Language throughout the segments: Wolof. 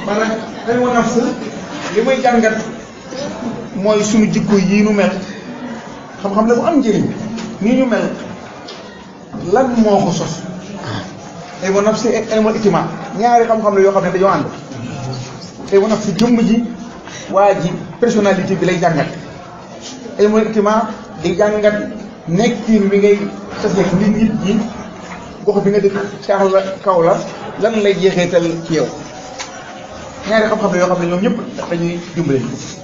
maanaam dañu ma nafs li may jàngat mooy suñu jikko yii nu mel xam-xam la bu am njëriñ nii ñu mel lan moo ko sos ilmu nafs ilmu ijtimaa ñaari xam-xam la yoo xam ne dañoo ànd ilmu nafs jëmm ji waa ji personnalité bi lay jàngat ilmu ijtimaa di jàngat nekkin bi ngay tase nit nit ñi gox bi nga dëkk caax la kaw la lan lay jeexeetal ci yow ñaari xam-xam la yoo xam ne ñoom ñëpp dañuy dimbale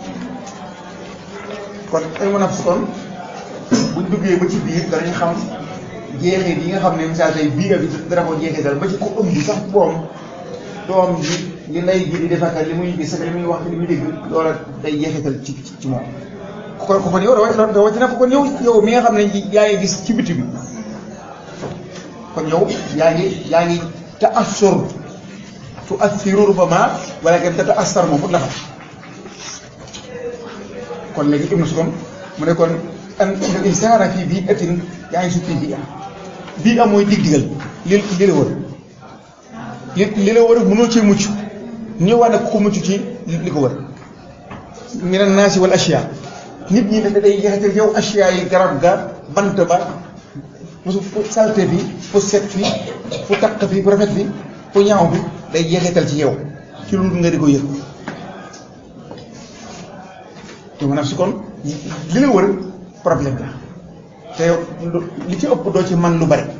kon ilmu nafs kon buñ duggee ba ci biir danañ xam jeexeet yi nga xam ne misaal tey bii bi dara ko jeexeetal ba ci ko ëmb sax boom doom ji li lay ji di defaka li muy gis li muy wax li muy dégg loola day jeexeetal ci ci moom kon kon yow da rawatina ko kon yow yow mi nga xam ne yaa ngi gis ci biti bi kon yow yaa ngi yaa ngi taassur tu assiru rubama wala kenn te taassar moom la xam kon léegi ibnu sukam mu ne kon an insaana fii bii atin yaa ngi suuf fii bii am bii am mooy dig digal li li la wër li li la wër mënoo cee mucc ñu wax ne ku mucc ci li ko wër mina naasi wal asiya nit ñi da day jeexital yow asiya yi garab ga bant ba fu salte bi fu set fi fu taq fi fu rafet fi fu ñaaw bi day jeexital ci yow ci lu nga di ko yëg te maanaam si kon li la wër problème la te li ci ëpp doo ci man lu bari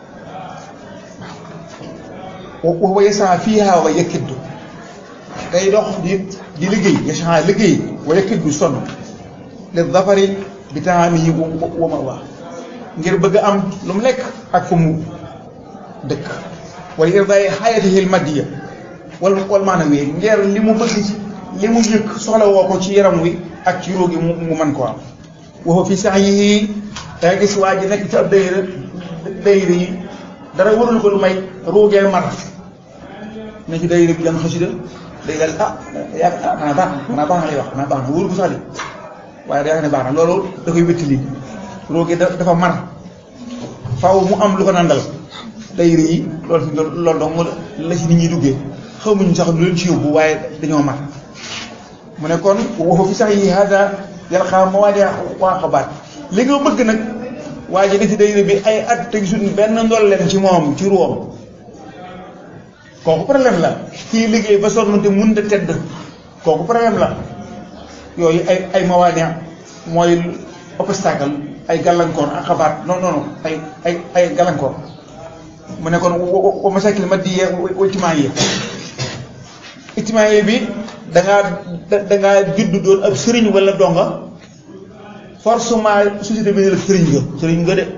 waaw wa yasaa fiihaa wa yakiddu day dox di di liggéey yasaa liggéey wa yakiddu sonn li dafari bi taamihi wa ma waa ngir bëgg am lu mu lekk ak fu mu dëkk wala irdaay xayatihi l maddiya wal wal maanawi ngir li mu bëgg ci li mu yëg soxla woo ko ci yaram wi ak ci róogi mu mu mën ko am waxu fi sax yi da nga gis waa ji nekk ci ab dayra dayra yi dara warul ko lu may ruugee mar ne ci dayra bi jàng xasida day dal ah yaa ah xanaa baax na xanaa baax na lay wax xanaa baax na wóoru ko sax de waaye da yaa ne baax na loolu da koy wéttali ruugee dafa mar faaw mu am lu ko nandal dayra yi loolu fi loolu donc la ci nit ñi duggee xamuñu sax lu leen ci yóbbu waaye dañoo mar mu ne kon waxu fi sax yi hada yàlla xam ma waa de waa xabaat li nga bëgg nag waa ji ci dayra bi ay at te gisul benn ndolleen ci moom ci ruwam kooku problème la kii liggéey ba sonn te mun a tedd kooku problème la yooyu ay ay mawaane mooy obstacle ay gàllankoor ak xabaat non non non ay ay ay gàllankoor mu ne kon wa masakil maddiya wa ijtimaaiya ijtimaaiya bi da ngaa da ngaa judd doon ab sëriñ wala donga forcément société bi ne la sëriñ nga sëriñ nga de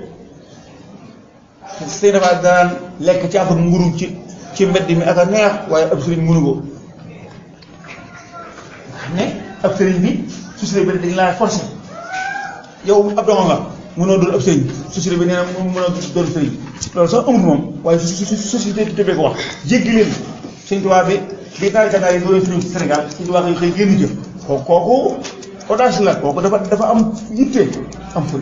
sëy dafa daan lekk ci affaire nguru ci ci mbedd mi ak a neex waaye ab sëriñ mënu ko xam ne ab sëriñ bi société bi dañ laa forcé yow ab donga nga mënoo doon ab sëriñ société bi nee na mënoo doon sëriñ loolu sax amul moom waaye société bi tëbee ko wax jéggi leen sëñ tubaab bi bi taal gànnaar yi doon suñu Sénégal sëñ tubaab yi xëy génn jëf kooku kooku audace la kooku dafa dafa am yitte am ful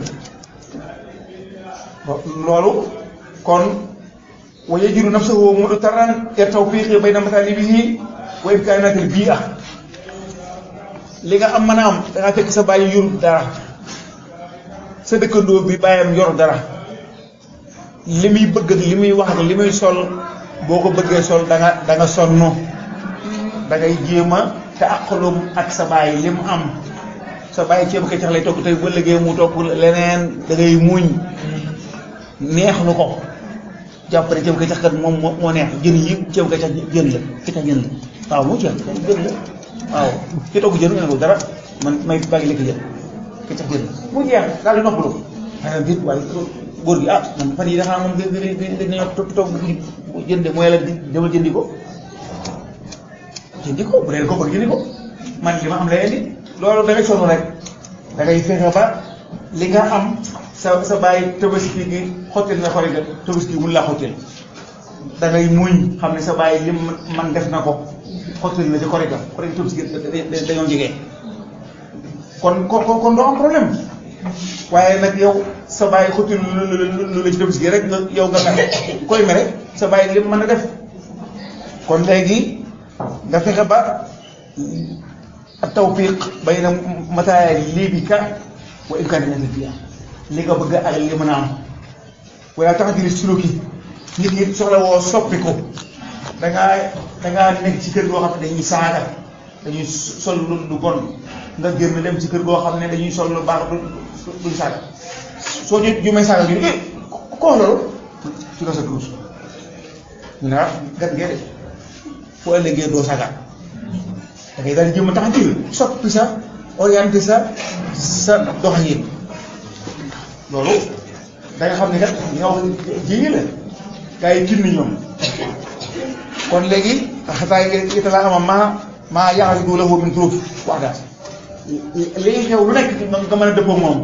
loolu kon wa yajidu nafsahu mudtarran ila tawfiqi bayna matalibihi wa imkanatil bi'a li nga am mën a am da nga fekk sa bàyyi yorut dara sa dëkkandoo bi bàyyam yor dara li muy bëgg ak li muy wax ak li muy sol boo ko bëggee sol da nga da nga sonn da ngay jéem a te aqalum ak sa bàyyi li mu am sa bàyyi ceeb keccax lay togg tey ba liggéey mu togg leneen da ngay muñ neexlu ko jàpp ne ceeb keccax kat moom moo neex jën yi ceeb keccax jën la keccax jën la waaw moo jeex jën la waaw ki togg jën nga ko dara man may bàyyi lekk jën keccax jën la mu jeex daal di noppalu xanaa biit waaye góor gi ah man fan yi dafa moom dañoo togg togg jën de mooy la demal jëndi ko jëndi ko bu dee ko bëgg jëndi ko man li ma am lay indi loolu da ngay sonn rek da ngay fexe ba li nga am sa sa bàyyi tabaski gi xottil na xori ga tabaski mun laa xottil da ngay muñ xam ne sa bàyyi lim man def na ko xottil na ci xori ga xori tabaski dañoo jege kon kon kon doo am problème waaye nag yow sa bàyyi xottil lu la ci tabaski rek nga yow nga mere koy mere sa bàyyi lim mën a def kon léegi nga fexe ba tawfiq bayna mataalibika wa imkaaniyatika fiha li nga bëgg ak li mën a am wala taxdiri suluki nit ñi soxla woo soppi ko da ngaa da ngaa nekk ci kër goo xam ne dañuy saaga dañuy sol lu lu bon nga génn dem ci kër goo xam ne dañuy sol lu baax du duñ saaga soo ñu ju may saaga ñu ne ko loolu ci la sa kurus ñu ne ah gan ngee de foo ëllëgee doo saaga da ngay daal di jëm a tax a soppi sa orienté sa sa doxalin loolu da nga xam ne kat li nga wax jéegi la gars yi tinni ñoom kon léegi xataa ita laa ama maa maa yaaridu lahu min turuf wax daal léegi xew lu nekk nga mën a dëppoo moom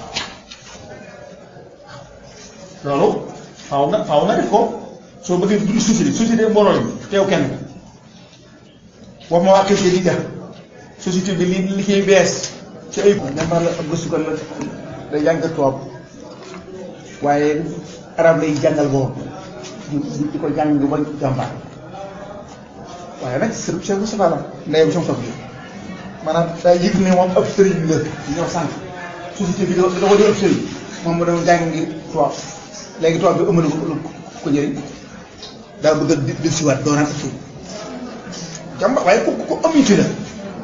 loolu faaw nga faaw nga def ko soo bëggee dugg société société mbooloo lañ teew kenn wax ma waa kër gi di ja société bi li li ciy bees ci ay nembar la ab gëstukat la day jàng tubaab waaye arab lay jàngal boobu di di ko jàng ba jàmbaar waaye nag sëriñ Cheikh Moustapha la ndeyam sama toog bi maanaam daa yëg ne moom ab sëriñ la li ñoo sànq société bi da da ko di ab sëriñ moom mu doon jàngi tubaab léegi tubaab bi ëmb na ko ko jëriñ daa bëgg a di di siwaat doonaan ak sëriñ jàmbaar waaye ku ku am yitte la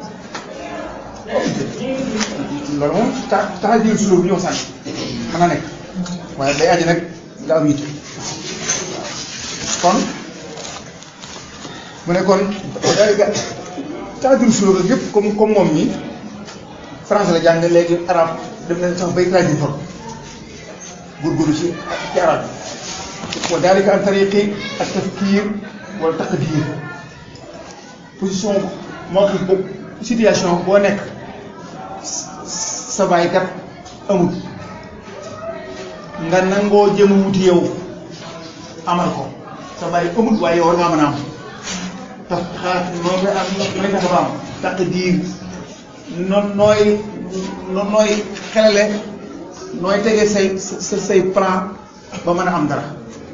loolu moom tax tax a jël sulóor bu ñëw sànq mën na nekk waaye day aji nag nga am yitte kon mu ne kon daal ga taajul sulóor ak yëpp comme comme moom ñi français la jàng léegi arab dem nañ sax bay traduire for góorgóorlu ci ci arab wa dalika an tariqi ak tafkir wala taqdir position moo ko situation boo nekk sa baay kat amul nga nangoo jëm wuti yow amal ko sa baay amul waaye yow war ngaa mën a am tax xaar noo koy am nooy tax ba am taq diir noon nooy nooy xelale nooy tege say sa say plan ba mën a am dara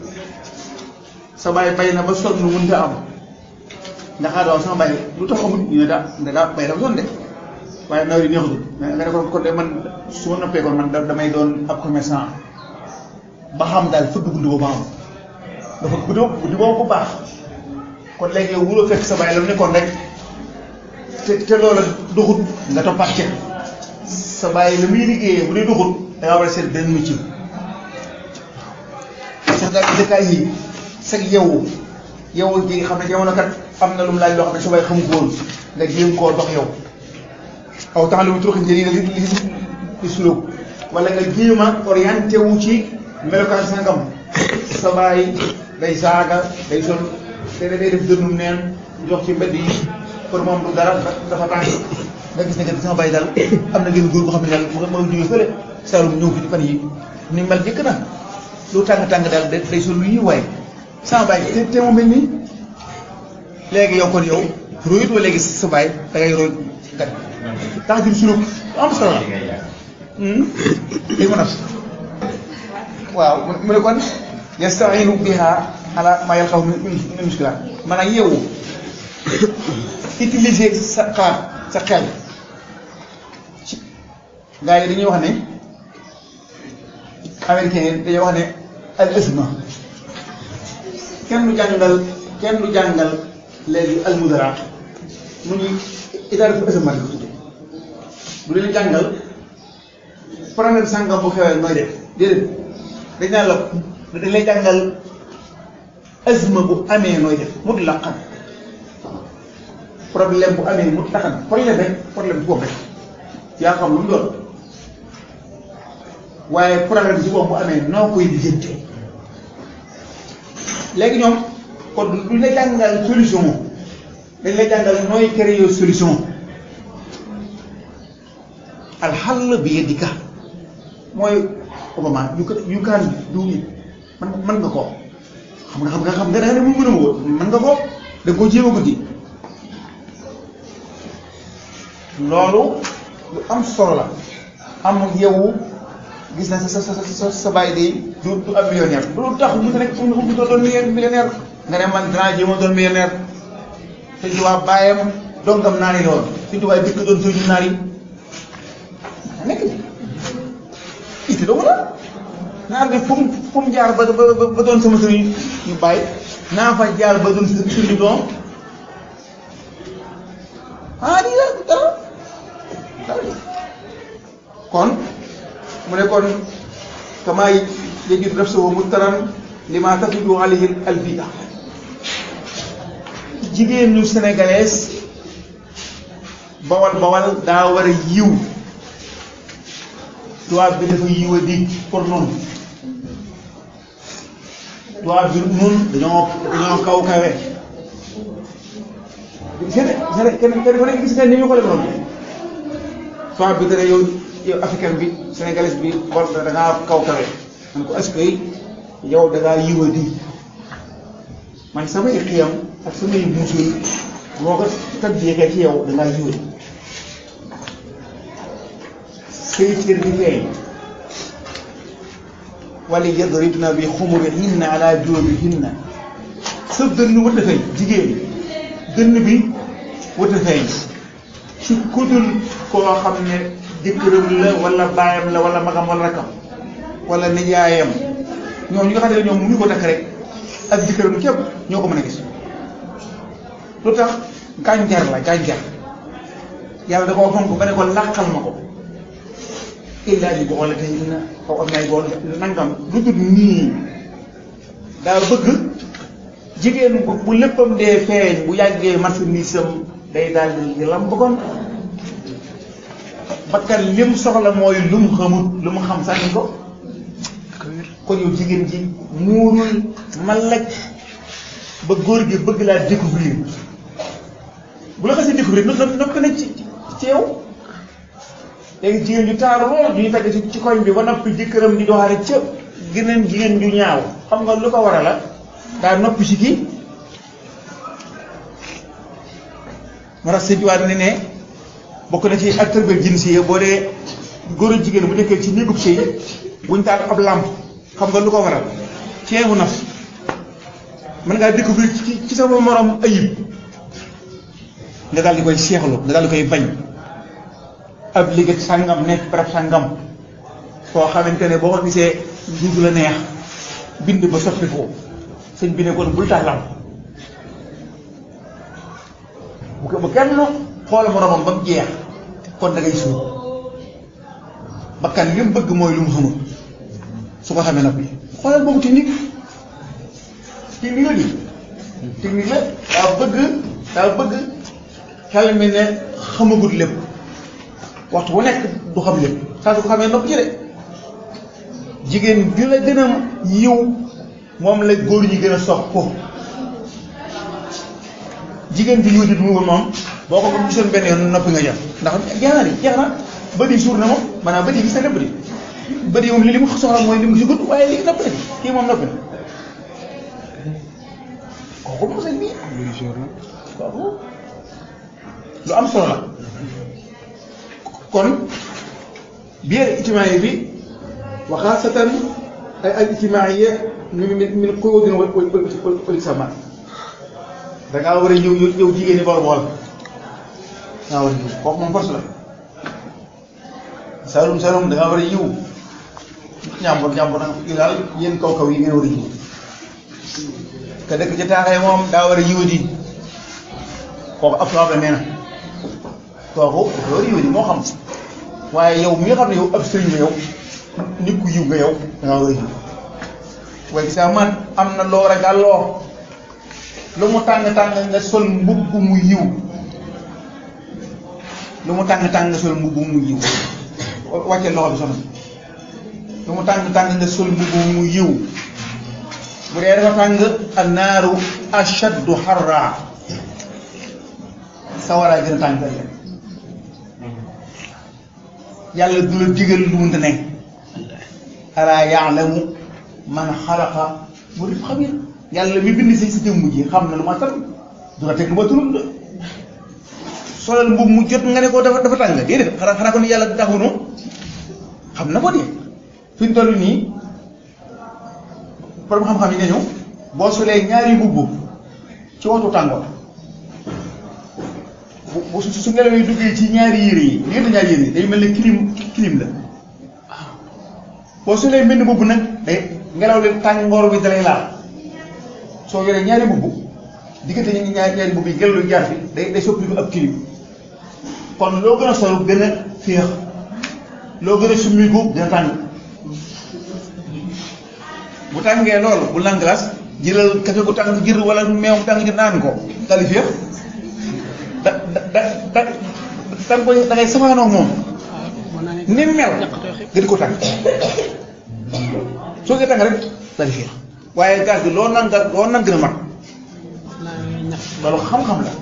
sa baay bay na ba sonn mënta am nga xaar waaw sama baay lu tax amul ñu ne daa ne daa bay dafa sonn de waaye nawet yi neexutul mais nga ne ko kon de man su ma noppee kon man damay doon ab commerçant ba xam daal fëgg bunt boobu am dafa bunt bunt boobu bu baax kon léegi yow wuloo fekk sa baay la mu nekkoon rek te te loola doxut nga toppaat ca sa baay la muy liggéeyee bu dee doxut da ngaa war a seet benn métier sax daal dëkkaay yi sag yow yow ji xam ne jamono kat am na lu mu laaj loo xam ne sa baay xamu ko woon nga jéem koo dox yow aw tax lu mu turuq njëriñ li li li sulóog wala nga jéem a orienté wu ci melokaan sangam sa baay day saaga day sol te day def dënnum neen jox ci mbedd yi pour moom du dara dafa tàng nga gis ne que sama baay daal am na ngeen góor boo xam ne daal mu ma jógee fële Saalum ñëw fi fan yi ni mel jëkk na lu tàng-tàng daal day sol lu ñuy waaye sama baay te te mu mel nii léegi yow kon yow royut wa léegi sa baay da ngay roy gat tax jur suluk am solo la léegi ma naf waaw mu ne kon yastainu biha ala ma yalqaw min muskilaat maanaam yeewu utiliser sa xaar sa xel ci gars yi dañuy wax ne américain yi dañuy wax ne al isma kenn du jàngal kenn du jàngal léegi al mudara mu ñuy idaara fu isma di ko tudde du leen jàngal problème sàngam bu xewee nooy def déedéet dañ naan la dañ lay jàngal azma bu amee nooy def mut laqan problème bu amee mut laqan problème rek problème boobu rek yaa xam lu mu doon waaye problème si boobu bu amee noo koy lijjante léegi ñoom kon du la jàngal solution dañ lay jàngal nooy créer solution alxall bi yadika mooy Obama you can you can do it man man nga ko xam nga xam nga xam nga da ne mu mën a woo man nga ko da nga ko jéem a guddi loolu lu am solo la am yow gis na sa sa sa sa sa bàyyi day du du am millionnaire du tax mu nekk mu mu doon millionnaire nga ne man dinaa jéem a doon millionnaire sëñ Tuubaa bàyyam dongam naar yi lool sëñ Tuubaa dëkk doon sëñu naar yi nekk itti doomu la naar bi fu mu fu mu jaar ba ba ba doon sama sëriñ ñu bàyyi naa fa jaar ba doon sëriñ doom ah lii la dara dara kon mu ne kon kamaay yajid nafsahu muttaran lima tafidu alayhi albida jigéen ñu sénégalaise bawal bawal daa war a yiw tubaab bi dafa yiw a dig pour noonu tubaab bi nun dañoo dañoo kaw kawe gis nga kenn kenn ku nekk gis nga ni ñu ko def noonu tubaab bi dana yow yow africain bi sénégalais bi bor da ngaa kaw kawe man ko est-ce que yow da ngaa yiw a dig man samay xiyam ak samay muusul moo ko tàggeekee ci yow da ngaa yiw a dig say cër di feeñ wala yadribna bi xumurihinna ala juubihinna sa dënn wët a feeñ jigéen dënn bi wët a feeñ ci kudul koo xam ne jëkkëram la wala baayam la wala magam wala rakam wala nijaayam ñoom ñi nga xam ne ñoom mënuñu ko takk rek ak jëkkëram képp ñoo ko mën a gis lu tax gànjar la gànjar yàlla da koo fonk ba ne ko làqal ma ko illaa bi boole te na xaw am nay bool nangam lu dul nii daa bëgg jigéen bu bu léppam dee feeñ bu yàggee marchandise am day daal di lam bëggoon bakkan lim soxla mooy lu mu xamut lu mu xam sànni ko kon yow jigéen ji muurul malaj ba góor gi bëgg laa découvrir bu la xasee découvrir no noppi na ci ci yow léegi jigéen ju taaru lool ñuy tagg ci ci koñ bi ba noppi jëkkëram di doxaare ca geneen jigéen ju ñaaw xam nga lu ko war a la daa noppi ci kii moo tax sëñ ne ne bokk na ci acteur bi jinsi yi boo dee góor a jigéen bu nekkee ci néegub sëy buñ taal ab làmp xam nga lu ko waral ceebu naf mën ngaa découvrir ci ci sama morom ayib nga daal di koy seexlu nga daal di koy bañ ab liggéey sàngam nekk barab sàngam foo xamante ne boo ko gisee duutu la neex bind ba soppi ko sëñ bi ne kon bul tax lam bu ko ba kenn xoola moromam ba mu jeex kon da ngay suur bakkan li mu bëgg mooy lu mu xamul su ko xamee noppi xoolal boobu technique technique la di technique la daa bëgg daa bëgg xel mi ne xamagut lépp waxtu bu nekk du xam lépp saa su ko xamee nopp ci de jigéen ju la gën a yiw moom la góor ñi gën a sox ko jigéen ju yiw di mu moom boo ko gisoon benn yoon noppi nga jam ndax jeex na di jeex na bët yi suur na moom maanaam bët yi gis na lépp di bët yi moom li li mu soxla mooy li mu gisagut waaye léegi noppi na kii moom noppi na kooku moom sëñ bi kooku lu am solo la kon biir ijtimaai bi wa xaasatan ay al ijtimaaiya min min quyudin wal iltisaamaat da ngaa war a ñëw yow jigéen ñi bool bool da ngaa war a ñëw kooku moom force la salum salum da ngaa war a ñëw ñàmbur ñàmbur nag yu daal yéen kaw kaw yi ngeen war a ñëw te dëkk ci taaxee moom daa war a yiwa di kooku ab tubaab la nee na kooku dafa war a yiwa di moo xam waaye yow mi nga xam ne yow ab sëriñ nga yow nit ku yiw nga yow da ngaa war a yiw waaye gis nga man am na loo ragal loo lu mu tàng tàng nga sol mbubb mu yiw lu mu tàng tàng nga sol mbubb mu yiw wàcce loxo bi soxna lu mu tàng tàng nga sol mbubb mu yiw bu dee dafa tàng annaaru ashaddu harra sawaraay gën a tàng yàlla du la digal lu mënta nekk alaa yaalamu man xalaqa wa huwa xabiir yàlla mi bind si si jëmm ji xam na lu ma tar du la teg lu ma turul de solal mbubb mu jot nga ne ko dafa dafa tàng déedéet xanaa xanaa kon yàlla taxunu xam na ko de fi ñu toll nii borom xam-xam yi nañu boo solee ñaari mbubb ci waxtu tàngoor bu bu su su ngelaw yi duggee ci ñaari yére yi diggante ñaari yére yi day mel ne clim clim la boo solee mbenn mbubb nag day ngelaw li tàngoor bi dalay laal soo yoree ñaari mbubb diggante ñi ñaari ñaari mbubb yi ngelaw li jaar fi day day soppi ab clim kon loo gën a sol gën a féex loo gën a summiku dina tàng bu tàngee loolu bu naan glace jëlal café gu tàng jër wala meew bu tàng jër naan ko dali féex da da da da da nga koy da ngay safaanoo moom ni mel nga di ko tàng soo koy tàng rek dali féex waaye gaz bi loo nan nga loo nan gën a mat loolu xam-xam la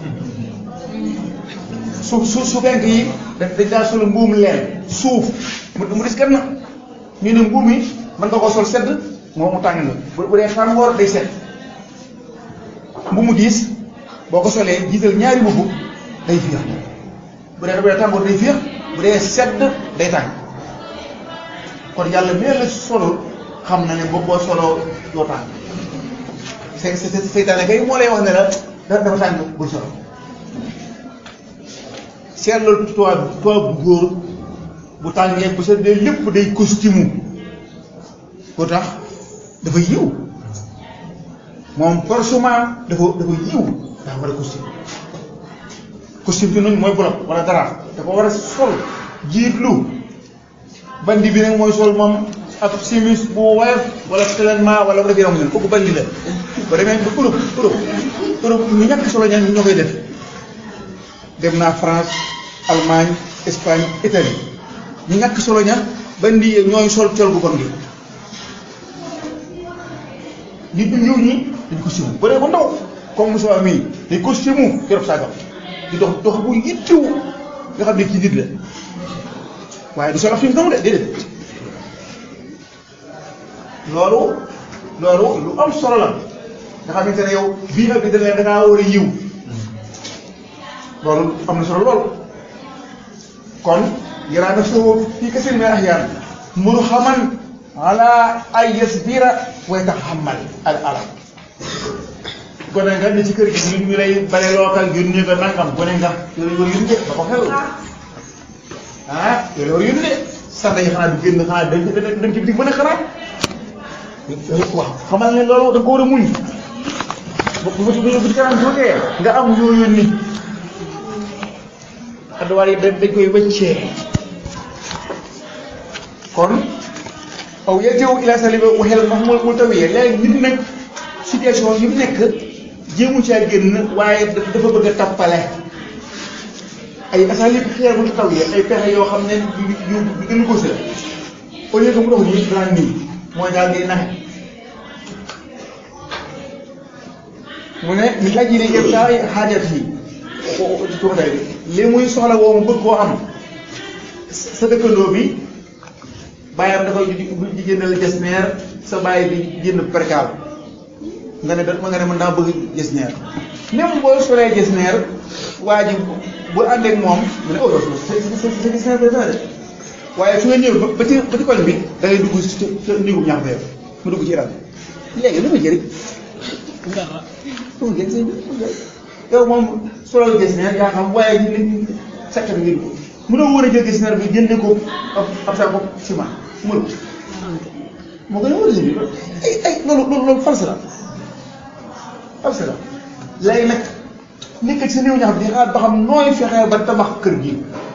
su su su fenk yi dañ dañ daa sol mbuum leen suuf mu mu dis gan na ñu ne mbuum yi mën nga ko sol sedd moom mu tàng la bu bu dee tàngoor day sedd mbuum mu diis boo ko solee jiital ñaari mbubb day féex bu dee bu dee tàngoor day féex bu dee sedd day tàng kon yàlla mel la solul xam na ne boo boo soloo doo tàng se se seytaane kay moo lay wax ne la dafa tàng bu solo seetlal tubaab tubaab bu góor bu tàngee bu seddee lépp day costume ko tax dafa yiw moom forcément dafa dafa yiw dafa war a costume costume bi noonu mooy bolok wala dara dafa war a sol jiitlu bandi bi nag mooy sol moom ab simis bu woyof wala tellement wala bu def yaram nen kooku bandi la ba demee ba Europe Europe Europe ñu ñàkk solo ñaan ñoo koy def dem naa France Allemagne Espagne Italie ñu ñàkk solo ña ba ndi ñooy sol col gu bon gi nit ñu ñëw ñi dañ costume bu dee ba ndaw comme Moussa mii day costume yorob saagam di dox dox bu yittiw nga xam ne kii nit la waaye du sol af fi mu de déedéet loolu loolu lu am solo la nga xamante ne yow bii ak bi da da ngaa war a yiw loolu am na solo lool kon yaraa nafsahu fii kasiirin min al-ahyaan murhaman ala ay yasbira wa yatahammal al alam gone nga ne ci kër gi ñu ñu lay bare lookal yónnee nga nangam gone nga yooyu war yónne ba ko xel ah yooyu war yónne sanda yi xanaa du génn xanaa dañ dañ ci bitig mën a xanaa waaw xamal ne loolu da nga ko war a muñ bu bu bu bu kanam tuutee nga am yoo yónni adduwaar yi dañ dañ koy wëccee kon aw yarji'u ila saliba waxel max mu mu tawiyee léegi nit nag situation yi mu nekk jéemu caa génn waaye dafa bëgg a tappale ay asalib xeer bu tawiyee ay pexe yoo xam ne yu yu yu gën a gos la au lieu que mu dox nii daan nii mooy daal di naxe mu ne mi laaj yi ne yëpp saa xaajat yi tuuxatay bi li muy soxla woo mu bëgg koo am sa dëkkandoo bi bàyyam da koy di jëndal jesneer sa bàyyi di jënd perkaal nga ne da nga ne mën naa bëgg jesneer même boo solee jesneer waa ji bu àndeek moom mu ne oh yow sa sa sa jesneer bi dana de waaye su nga ñëw ba ci ba ci koñ bi da ngay dugg si sa néegum ñax ba yow mu dugg ci iral léegi lu ma jëriñ dara lu ma jëriñ sëñ bi yow moom solal jesneer yaa xam waaye ñu ne sakkan ngir ko mu doon war a jël jesneer bi jëndee ko ab ab sa bopp ciment mënu moo gën a war a jënd ay ay loolu loolu loolu false la false la léegi nag nekk ci sa néew ñax bi di xaar ba xam nooy fexee ba tabax kër gi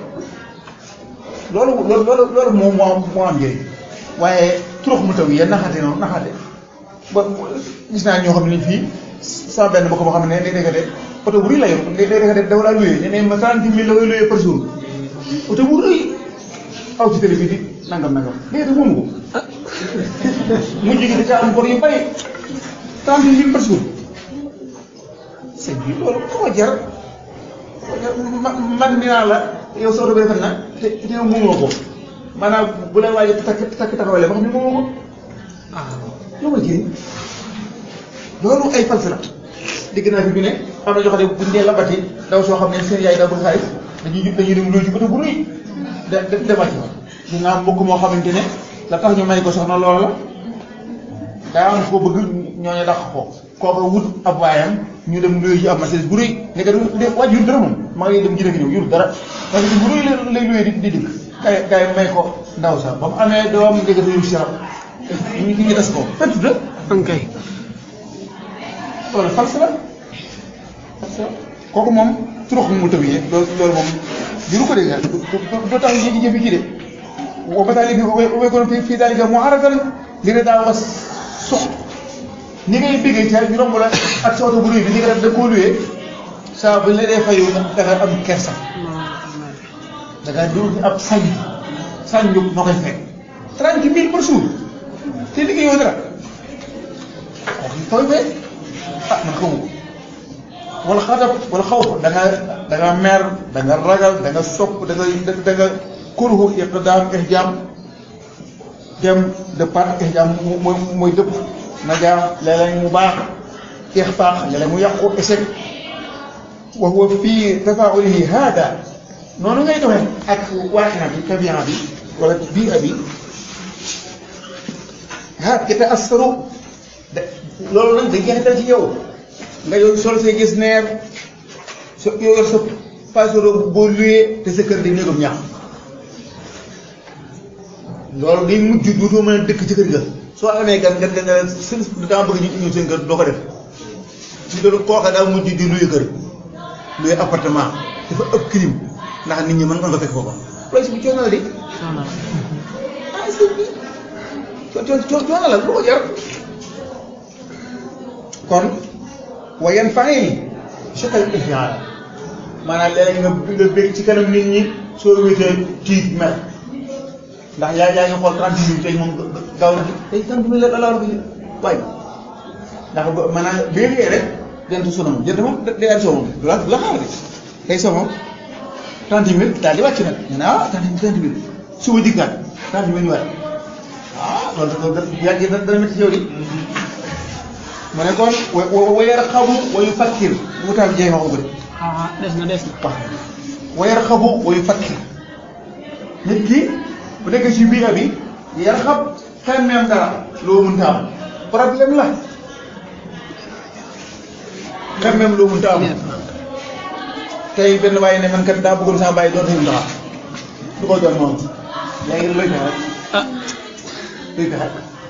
loolu loolu loolu loolu moom moo am moo am njëriñ waaye turux mu taw yi naxaate noonu naxaate ba gis naa ñoo xam ne fii sama benn bokk boo xam ne day dégg de oto bu rëy la yor day dégg de dafa laa luyee ne ne ma trente mille la koy luyee par jour oto bu rëy aw ci télé bi di nangam nangam léegi de moomu ko mujj gi da caa am bor yu bari trente mille par jour sëñ bi loolu koo jar man dinaa la yow sa oto bi rafet na te te yow moomoo ko maanaam bu la waaj a takk takk taxawale ba xam ne moomoo ko ah lu ma jëriñ loolu ay false la dégg naa fi bi ne am na ñoo xam ne buñ dee labati daw soo xam ne seen yaay daa bëgg xaalis dañuy dañuy dem luy ci bëtu bu rëy de de demal ci fa dina am mbokk moo xamante ne la tax ñu may ko soxna loola la daa am koo bëgg ñooñu dàq ko kooka wut ab waayam ñu dem luye ji ab Mercedes bu rëy nekk du waaj yur dara moom maa ngi dem jërëjëf ñëw yur dara Mercedes bu rëy la lay luye di di dikk kay kay may ko ndaw sax ba mu amee doom ndekete yu si rab ñu ñu des ko fekk de ankay loolu false la false la kooku moom turux mu tëbiyee loolu loolu moom diru ko dégg doo tax ñu jëfi kii de wa batali bi ubay kono fi fii dalika mu aratan li ne daa was sox ni ngay béggee ca ñu romb la ak sa oto bu rëy bi ni nga def da koo luyee saa bu la dee fayu da nga am kersa da nga dul ab sañ sañ ñu moo koy fekk trente mille par jour te liggéeyoo dara kooku koy fekk ah man xamu ko wala xatab wala xaw da nga da nga mer da nga ragal da nga sopp da nga da nga kuruhu iqdaam ihjaam dem de part ihjaam mooy mooy dëpp na jaam léeg-léeg mu baax ixfaax léeg-léeg mu yàqu échec wa huwa fii tafaulihi hada noonu ngay doxee ak waaxina bi tabian bi wala bii abi ha kita assaru de loolu nag dañ jeexital ci yow nga yow sol say gis neer so yow yor sa passeport boo luyee te sa kër di néegam ñaax loolu day mujj dootoo mën a dëkk ci kër ga soo amee gan nga nga nga seen dama bëgg ñu ñëw seen kër doo ko def ci loolu kooka daa mujj di luye kër luye appartement dafa ëpp crime ndax nit ñi mën nga fekk foofa loolu si bu coono la di ah si bi coo coo coono la lu ko jar kon wa yan fay chakal ihtiyaar maanaam léeg-léeg nga nga bëgg ci kanam nit ñi soo wéetee tiit mer ndax yaa yaa ngi xool trente minutes tey moom gaaw na tey trente minutes la la war a waay ndax ba maanaam bee liggéey rek jant su moom jant moom day am soo moom du la du la xaar de tey soo moom trente minutes daal di wàcc nag ñu ne ah trente trente minutes suba dikkaat trente minutes ñu waat ah loolu loolu da yàgg dana dana métti ci yow di mu ne kon wa wa yarxabu wa yufakkir wutaal jeex ma ko de ah des na des na wax wa yarxabu wa yufakkir nit ki bu nekkee ci biir bi yarxab xemmeem dara loo mënta am problème la xemmeem loo mënta am tey benn waaye ne man kat daa bëggoon sama bàyyi doon seen taxa du ko doon moom léegi looy fexe rek ah luy fexe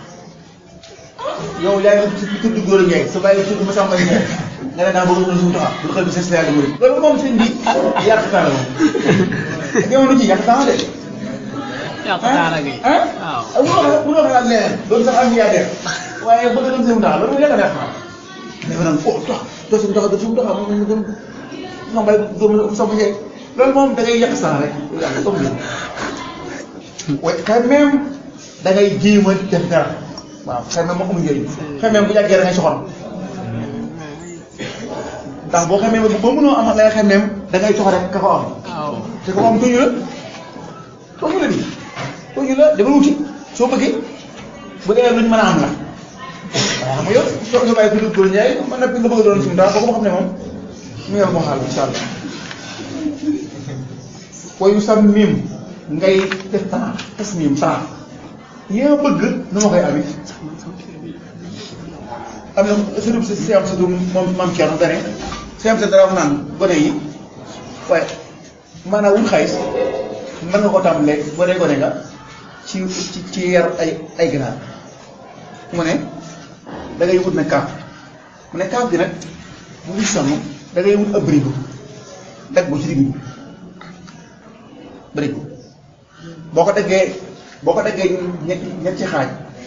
yow yaa ngi ci tudd góor a Ndiaye sa bàyyi tudd ma sàmm Ndiaye nga ne daa bëgg doon suñu taxa bu xel bi ses yàlla murid loolu moom sëñ bi yàq temps la moom jamono ji yàq temps de yàq daara gi ah waaw ah mënoo xa mënoo xalaat leneen doon sax am milliardaire waaye bëgg doon seen taxa loolu yàq neex na dafa naan oh tax doo suñu taxa doo suñu taxa moom ñu doon sama bay doon sama Ndiaye loolu moom da ngay yàq sax rek yàq comme ni waaye quand même da ngay jéem a def dara waaw quand même moo amul njëriñ quand même bu yàggee da ngay soxor ndax boo xamee ba ba mënoo am lay xam ne da ngay soxor rek ka ko am waaw te ko am tooñu la tooñu la di tooñu la dama wuti soo bëggee bu dee luñ mën a am la waaye xam nga yow soo nga bàyyi ko dugg Ndiaye man nag nga bëgg a doon suñu dara boo ko xam ne moom mu yor moo xaal incha allah wayu sam mim ngay def temps tas mim temps yaa bëgg nu ma koy amee am na surtout si si am surtout moom maam Thierno dane si am sa dara wax naan gone yi waaye maanaam wut xaalis mën nga ko tàmbalee boo dee gone nga ci ci ci yar ay ay ganaar mu ne da ngay wut nag kaaf mu ne kaaf gi nag bu ngi sonn da ngay wut ab bërigo dag ko ci digg bi bërigo boo ko daggee boo ko daggee ñetti ñetti xaaj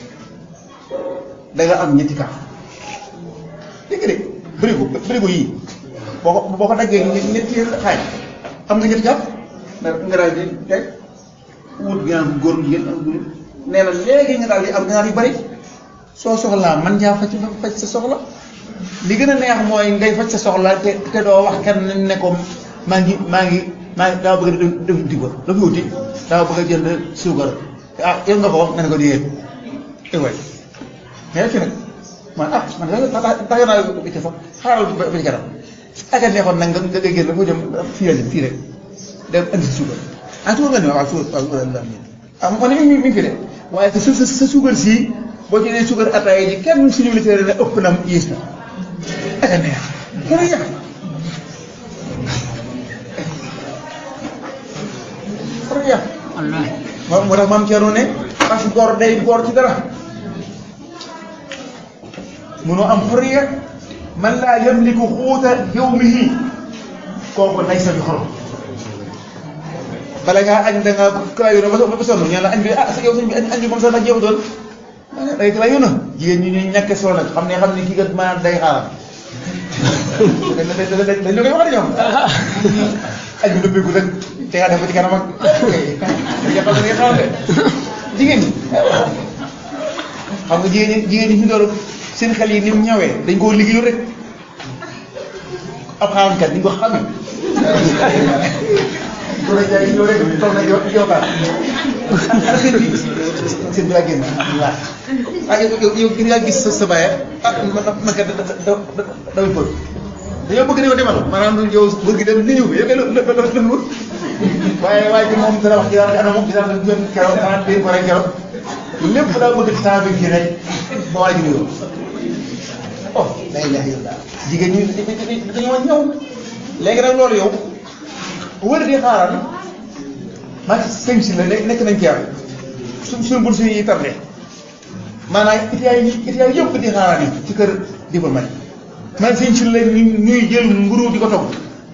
da nga am ñetti kaaf dégg nga de bërigo bërigo yii boo ko boo ko daggee ñetti xaaj am nga ñetti kaaf nga nga daal di teg wut ginaar bu góor jigéen ak góor nee na léegi nga daal di am ginaar yu bari soo soxlaa man jaa faj faj sa soxla li gën a neex mooy ngay faj sa soxla te te doo wax kenn ne ko maa ngi maa ngi maa ngi daa bëgg a def def ba la fi wuti daa bëgg a jënd suukar ah yow nga ko wax nga ne ko di yéen eh waay mais ci nag man ah man da tax naa bi ca sax xaaral ba ba ci kanam ak a neexoon nag nga nga génn dafa jëm fii la jëm fii rek dem indi sa suukar ah suukar nga ne waaw suukar waaw ah ma ne mi mi ngi fi de waaye sa sa sa suukar sii boo ci nee suukar ataaya ji kenn suñu militaire ne ëpp na yées na ak a neex xurriya xurriya wallaahi moo moo tax maam Thierno ne as góor day góor ci dara munoo am xurriya man laa yamliku xuuta yawmihi kooku nay sa bi xorom bala ngaa añ da nga kalaayu na ba ba sonn ñu ne la añ bi ah sa yow sëñ bi añ añ bi moom sax ndax jeexutoon day kalaayu na jigéen ñi ñuy ñàkk solo nag xam ne xam ne kii kat maanaam day xaaral dañ dañ dañ dañ koy wax de ñoom añ bi dëbbeeku rek te nga def ba ci kanam ak dañuy xam ne dañuy xaaral de jigéen ñi xam nga jigéen ñi jigéen ñi fi doon seen xel yi ni mu ñawee dañ koo liggéeyu rek ab xaamkat ni ñu ko xamee. bu la jaay ñëw rek toog na yow yow baal ah sëñ bi sëñ bi laa génn waaw ah yow yow yow gis ngaa gis sa sa baay ah man man kat da da da damay bëgg dañoo bëgg dañoo demal maanaam yow bëgg dem ni ñëw yow kay la la la la waaye waaye bi moom dana wax ci daal ana moom dinaa la gën keroog xanaa dégg ko rek keroog lépp daa bëgg temps bi kii rek ba waa ji nuyoo oh la ilaha illallah jigéen ñi dañoo ñëw léegi nag loolu yow wër di xaaral maa ngi sëñ si la nekk nañ ci yàlla suñ suñ bourse yi tardé maanaam étudiants yi étudiants yëpp di xaaral yi ci kër diplomate man sëñ si la ñuy jël mburu di ko togg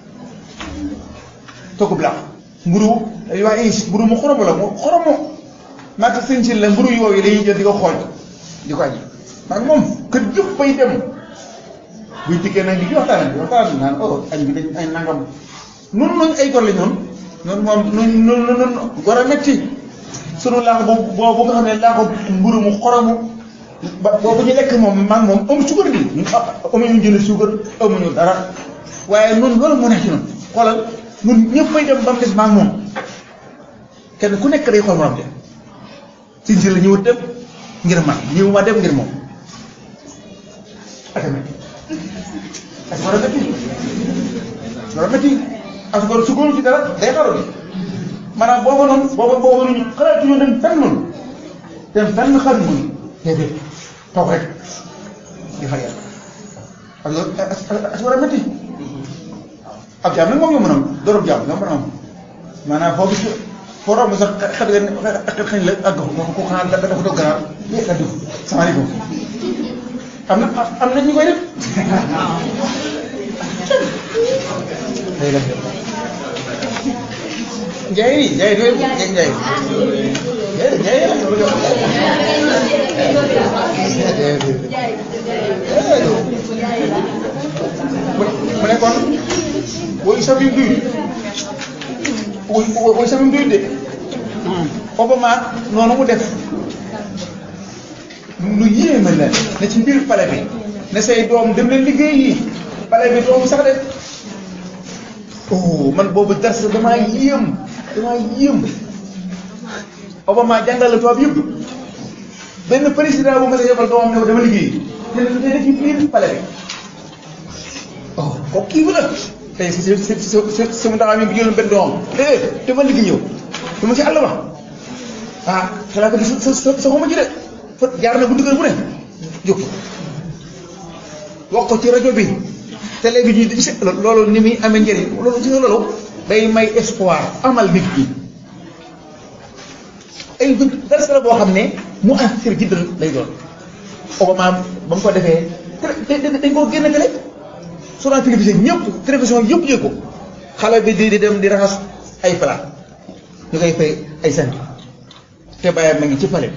togg blanc mburu dañuy wax is mburu mu xoromo la mu xoromo maa ngi sëñ si la mburu yooyu dañuy jël di ko xooj di ko aji maa ngi moom kër yëpp bay dem buy dikkee nag di waxtaan di waxtaan naan oh añ bi dañ ay nangam noonu noonu ay gor la ñoon noonu moom noonu noonu noonu gor a metti sunu laax boobu boobu nga xam ne laaxu mburu mu xoromu ba boobu ñu lekk moom man moom amu suukar bi ñun amuñu jënd suukar amuñu dara waaye noonu loolu moo nekk ci noonu xoolal ñun ñëpp ay dem ba mu des maa moom kenn ku nekk day xool morom de si si la ñëw dem ngir man ñëw ma dem ngir moom ak a metti ak war a metti war a metti asgor su góor ci dara day xaru ni maanaam booba noonu booba booba noonu xalaatu ñu dem fenn noonu dem fenn xaru ñu déedéet toog rek di xar yàlla ak as war a métti ab jaam nag moom yomb na am dorob jaam yomb na am maanaam foo gis foo romb sax xet nga xañ la àgg ko ko xanaa dafa doog ganaar yéeg a dugg salaamaaleykum am na am na ñu koy def Njaay nii Njaay doy Njaay Njaay Njaay la mu ne kon woy sami duy woy woy sami duy de Obama noonu mu def lu yéeme la ne ci biir pale bi ne say doom dem leen liggéey yi pale bi doomu sax de oh man boobu dars damaa yéem damaa yéem Obama jàngal la tubaab yëpp benn président bu ma sa yebal doomam ne ko dama liggéey te te def ci biir pale bi oh kooku kii bi la tey si si si si si si mu ndaxam yi bi jëloon benn doomam eh dama liggéey yow dama ci àll ba ah xelaa ko di sa sa sa xoma ji de fa jaar na bu duggal bu ne jóg wax ko ci rajo bi télé bi ñuy di gis loolu ni muy amee njëriñ loolu gis nga loolu day may espoir amal nit ñi ay dara la boo xam ne mu assir jiddan lay doon Obama ba mu ko defee dañ koo génn télé sur la télévision ñëpp télévision yëpp yëg ko xale bi di di dem di raxas ay plat ñu koy fay ay sant te bàyyam ma ngi ci pale bi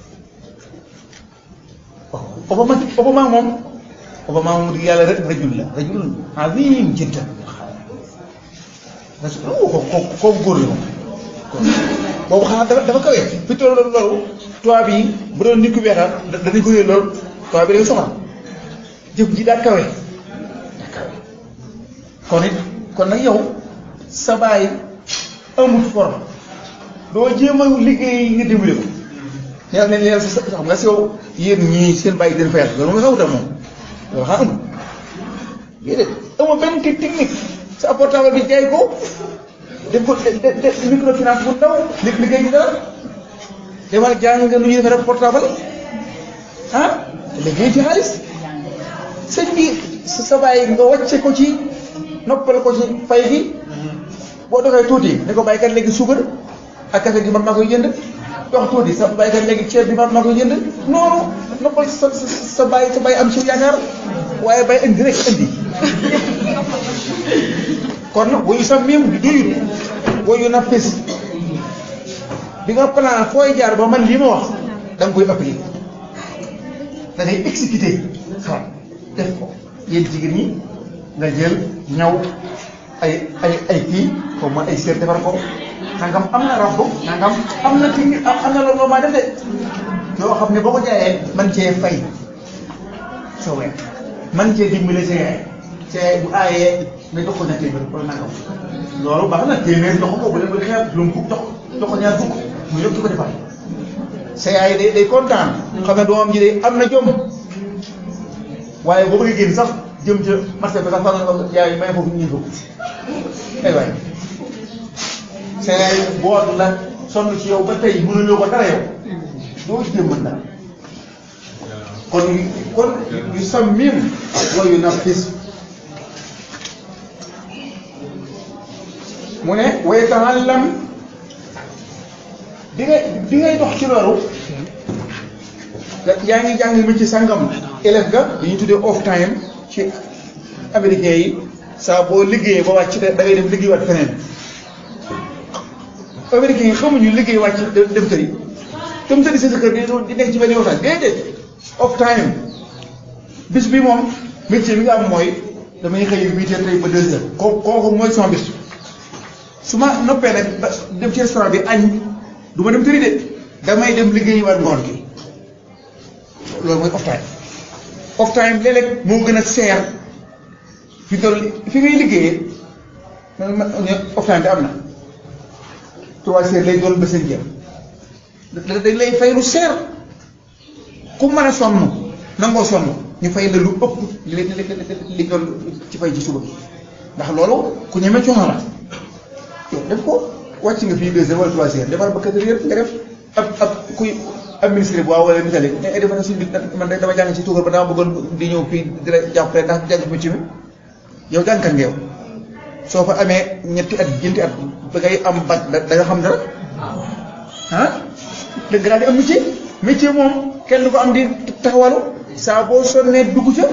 Obama Obama moom Obama moom di yàlla rek rajul la rajul azim jiddan parce que kooku kooku góor la moom boobu xanaa dafa dafa kawee fi toll loolu tubaab yi bu doon nit ku weexal danañ ko yëg loolu tubaab bi day soxla jëf ji daa kawe daa kawe kon it kon nag yow sa baay amul forme doo jéem a liggéey nga dimbali ko yàlla ne leen sa xam nga si yow yéen ñii seen bàyyi den fayal loolu nga xawutal moom loolu xanaa amul déedéet amul benn kii technique sa portable bi jaay ko def ko def microfinance bu ndaw li liggéey ci dara demal jàng nga nu ñuy defee portable ah liggéey ci xaalis sëñ bi sa sa bàyyi nga wàcce ko ci noppal ko ci fay gi boo doxee tuuti ne ko baykat léegi suukar ak café gi man maa koy jënd dox tuuti sa baykat léegi ceeb bi man maa koy jënd noonu noppal sa sa sa bàyyi sa bàyyi am ci yaakaar waaye bay indi rek indi kon wayu sax miim du duyut wayu na pes bi nga plan fooy jaar ba man lii ma wax da nga koy appliquer da ngay exécuter xalaat def ko yéen jigéen ñi nga jël ñaw ay ay ay kii comme man ay seet defar ko nangam am na rab nangam am na ci am na loolu maa def de yoo xam ne boo ko jaayee man cee fay sa weer man cee dimbale sa yaay sa yaay bu aayee nga jox ko ñaar téeméer wala nangam loolu baax na téeméer jox ko bu leen bëgg xeeb lu mu fukk jox jox ko ñaar fukk mu yëpp ci ko defal sa yaay day day kontaan xam ne doomam ji day am na jom waaye boo bëggee génn sax jëm ca marché bi sax fa nga yaay may foofu ñuy fukk ay waay sa yaay boot la sonn ci yow ba tey mënuloo ko dara yow doo ci mën dara kon kon yu sammim wa yu nafis mu ne wa yata'allam bi ngay bi ngay dox ci loolu yaa ngi jàng mi ci sangam élève ga li ñu tuddee off time ci américain yi saa boo liggéeyee ba wàcc da ngay dem liggéey waat feneen américain yi xamuñu liggéey wàcc dem tëri dem tëri sa sa kër di nekk ci benn waxtaan déedéet off time bis bi moom métier bi nga am mooy damay xëy huit heures tey ba deux heures koo kooku mooy sama bis su ma noppee nag ba dem ci restaurant bi añ du ma dem tëri de damay dem liggéeyi waat ngoon gi loolu mooy off time off time léeg-léeg moo gën a seer fi toll fi ngay liggéeyee off time bi am na trois heures lay doon ba seen jëm dañ lay fay lu seer ku mën a sonn nangoo sonn ñu fay la lu ëpp li li li doon ci fay ci suba bi ndax loolu ku ñeme coono la yow def ko wàcc nga fii deux heures wala trois heures defal ba quatre heures nga def ab ab kuy administré bu waaw wala misali ne defe na suñ bi man de dama jàng ci tuukar ba dama bëggoon di ñëw fii di la jàppale ndax jàng métier mi yow jàngkat nga yow soo fa amee ñetti at ñeenti at ba ngay am bat da nga xam dara ah da nga daal di am métier métier moom kenn du ko am di taxawalu saa boo sonnee dugg ca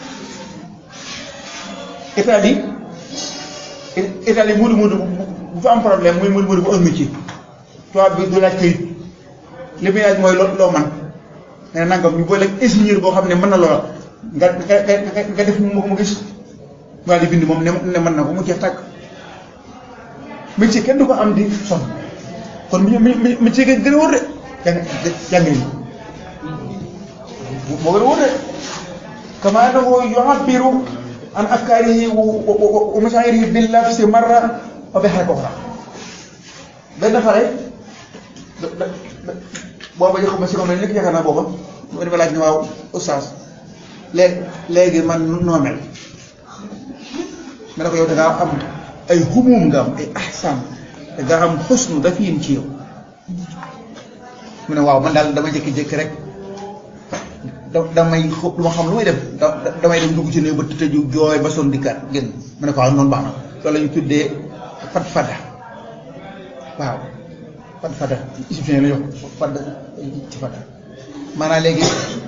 état bi état bi mudu mudu bu fa am problème muy mudu mudu bu am métier tubaab bi du laaj këyit li muy laaj mooy loo loo man nee na nangam ñu boole ingénieur boo xam ne mën na loola nga nga nga def mu mu gis waa di bind moom ne ne mën na ko mu jeex tàkk métier kenn du ko am di sonn kon mi mi métier ga gën a wóor de jàng jàng yi moo gën a wóor de kama annahu yu'abbiru an afkaarihi wa mashaa'irihi bil lafzi marra wa bi haraka ukhra benn xale booba jox ma si comme nekk yaakaar naa booba mu dafa laaj ne waaw oustaz léegi léegi man noo mel ma ne ko yow da ngaa am ay humum nga am ay ahsan da ngaa am xusnu dafiin ci yow mu ne waaw man daal dama jékki-jékki rek da damay xëpp lu ma xam lu may def da damay dem dugg ci néew ba tëju jooy ba son dikkaat génn mu ne ko waaw noonu baax na loolu la ñu tuddee fat fada waaw fat fada égyptien la ñu wax fada ci fada maanaam léegi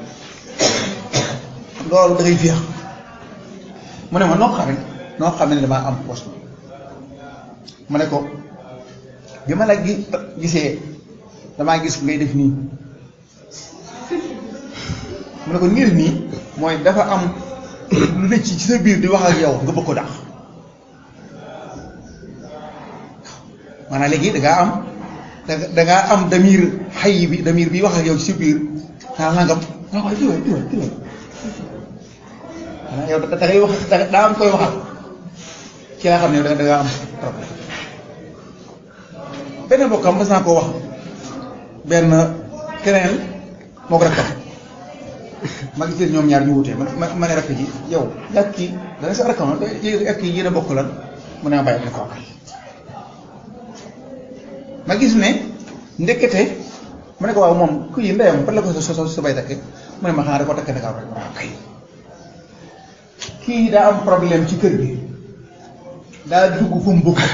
loolu da ngay féex mu ne ma noo xamee noo xamee ne damaa am poste ma ne ko bi ma la gi gisee damaa gis ngay def nii mu ne ko ngir nii mooy dafa am lu ne ci sa biir di wax ak yow nga bëgg ko dàq maanaam léegi da ngaa am da ngaa am damir xay bi damir bi wax ak yow ci sa biir naa nangam nga wax diway diway diway maanaam yow da ngay wax daa am koy waxal ci laa xam ne da ngaa am problème benn mbokkam mas naa koo wax benn keneen moo ko rakkam ma gis leen ñoom ñaar ñu wutee ma ma ne rakk ji yow yàgg kii dana sa rakkam ak kii yéen a bokk lan mu ne ma bàyyi ne ko kay ma gis ne ndekete ma ne ko waaw moom ku yi ndeyam fan la ko sa sa sa bay takke mu ne ma xanaa da ko takke Dakar rek waaw kay kii daa am problème ci kër gi daa dugg fu mu bëgg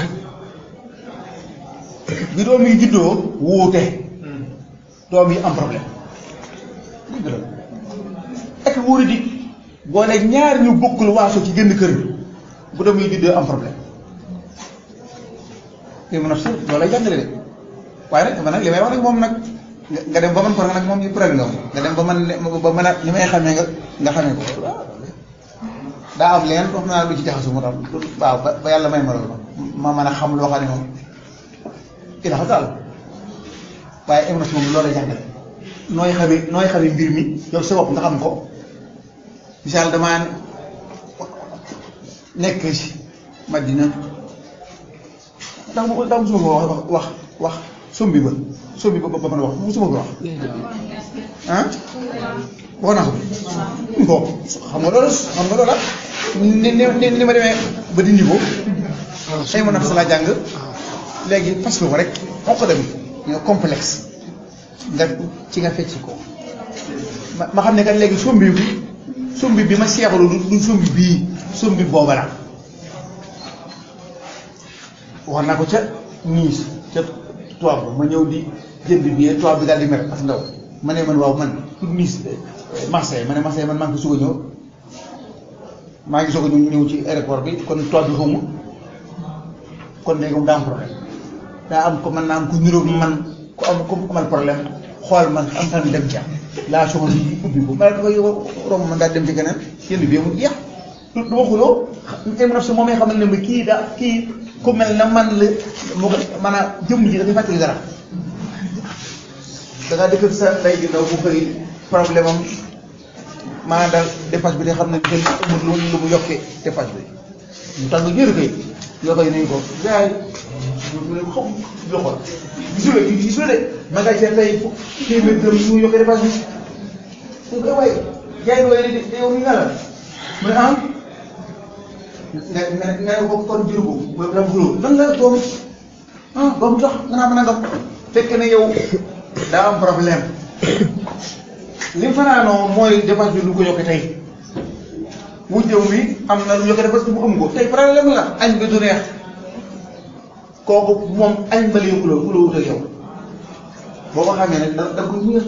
bi doom yi juddoo wuute doom yi am problème dëgg la ak wóori di boole ñaar ñu bokkul waaso ci génn kër gi bu doom yi juddoo am problème li mu naf si loolu lay jàngale de waaye nag man nag li may wax nag moom nag nga dem ba man ko nag moom ñu problème nga nga dem ba man ba mën a li may xamee nga nga xamee ko daa am leen wax naa lu ci jaxasu moo tax waaw ba ba yàlla may ma loolu ma mën a xam loo xam ne moom i dafa daal waaye émission moom loolu lay jàngale nooy xamee nooy xamee mbir mi yow sa bopp nga xam ko misaal damaa nekk ci Madina ndax mu ndax musuma ko wax wax wax sombi ba sombi ba ba mën a wax musuma ko wax ah wax naa ko bon xam nga loolu xam nga loola ni ni ni ma demee ba dindi ko ay ma naf sa laa jàng léegi fas ko rek xonq dem ñoo complexe nga ci nga fecc ko ma ma xam ne kat léegi sombi bi sombi bi ma seexalu du du sombi bii sombi booba la wax naa ko ca niis ca tubaab ba ma ñëw di jënd bi tubaab bi daal di mer ak ndaw ma ne man waaw man pour niis Marseille ma ne Marseille man maa ngi ko soog a ñëw maa ngi soog a ñëw ci aéroport bi kon tubaab bi xaw ma kon léegi moom daa am problème daa am ko man naa am ko niróo man ku am ku amal problème xool man am fan dem ca laa soxla ñu ubbi ko ma ne ko yow romb man daal dem ci keneen jënd bi mu jeex du du ma xuloo xam na si moom xam ne ma kii daa kii ku mel na man la moo ko maanaam jëmm ji dafay fàttali dara da ngaa dëkk sa ndey gi ndaw bu xëy problème am maanaam daal dépense bi te xam ne kenn amul lu lu mu yokkee dépense bi mu tàng jëru kay yoo koy nuyu ko gars yi mu ne ko xam loxo gisul de gisul de ma nga ca tey téeméer dërëm su mu yokkee dépense bi mu koy waaye jaay waaye de de yow mi nga la mu ne ah nga nga nga ko kon jur ko mooy dama xuloo lan la doom ah ba mu tax nga naa mën a ngam fekk ne yow daa am problème li fanaanoo mooy dépense bi lu ko yokkee tey wujjëw bi am na lu yokkee dépense bi mu am ko tey problème la añ bi du neex kooku moom añ ba lay xuloo xuloo wut ak yow boo ko xamee nag da da ko ñëw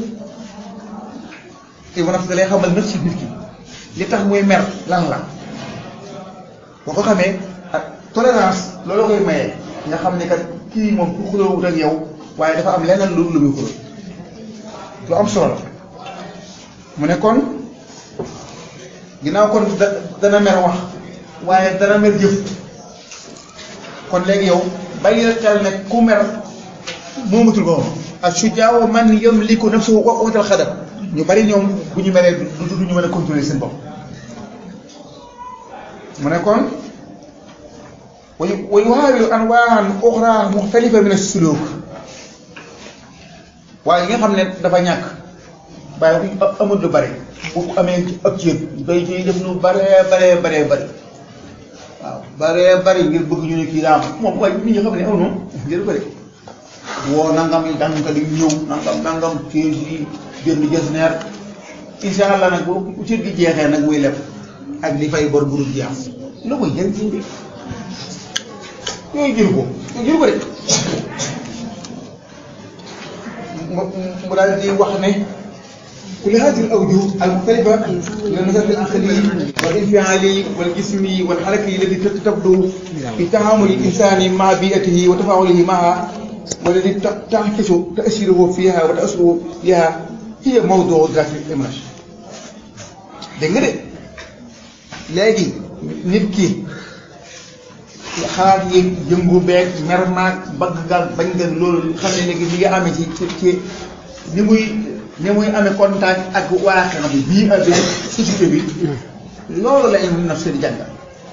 te mën a lay xamal nag ci nit ki li tax muy mer lan la boo ko xamee ak tolérance loolu koy maye nga xam ne kat kii moom ku xuloo wut ak yow waaye dafa am leneen lu lu muy xuloo lu am solo la mu ne kon ginnaaw kon da dana mer wax waaye dana mer jëf kon léegi yow bàyyi xel ne ku mer moomatul ko ak sujaaw man yamliku nafsahu waqtal xadab ñu bari ñoom bu ñu meree du du ñu mën a contrôler seen bopp mu ne kon wa wa yuhaawilu anwaan uxra muxtalifa min as-suluk waaye yi nga xam ne dafa ñàkk waaye amul lu bari bu amee ab cër day ciy def lu baree baree baree bari waaw baree bari ngir bëgg ñu ne kii daa am moom waaye nit ñi xam ne aw noonu ngir bëri woo nangam yi danga di ñëw nangam nangam kii yi jënd jës neer insha allah nag bu cër gi jeexee nag muy leb ak li fay bor bu dul jeex lu koy jëriñ ci bi yooyu jël ko yooyu jël ko de mu daal di wax ne كل هذه الأوجه المختلفة من النشاط العقلي والانفعالي والجسمي والحركي التي تبدو في تعامل الإنسان مع بيئته وتفاعله معها والذي تعكس تأثيره فيها وتأثره بها هي موضوع دراسة الإمراج dégg nga de léegi nit ki xalaat yi yëngu beeg mer maag bëgg gaal bañ nga loolu xam ne léegi li nga amee ci ci ci ni muy ni muy amee contact ak waaxeex bi bii ak société bi loolu la ilmu nafs di jàngal